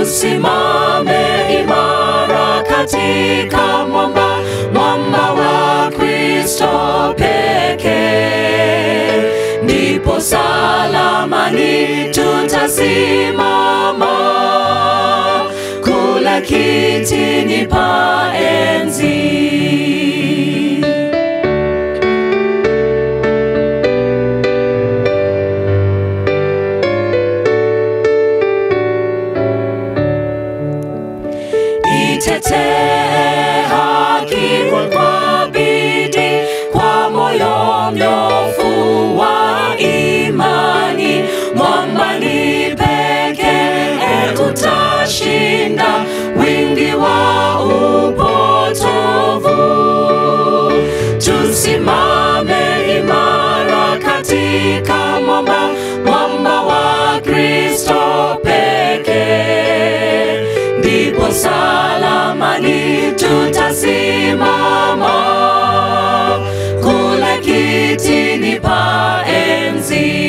tusimame imara katika mwamba, mwamba wa Kristo pekee, ndipo salamani tutasimama kula kitini pa enzi. Itetee haki kwa bidii, kwa moyo mnyofu wa imani, mwambani pekee utashinda wingi wa upotovu. Tusimame imara katika mwamba, mwamba wa Kristo pekee, ndipo salamani tutasimama kule kitini pa enzi.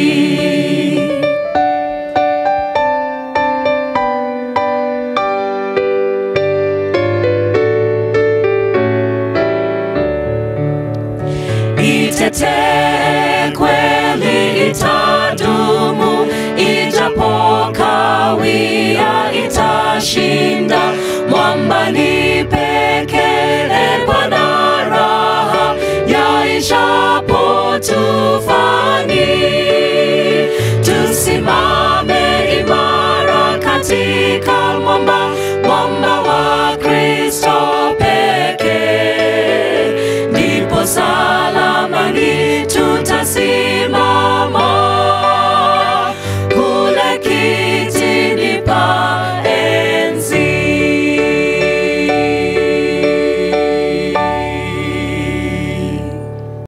Itetee kweli itadumu, ijapo kawia itashinda, mwambani pekee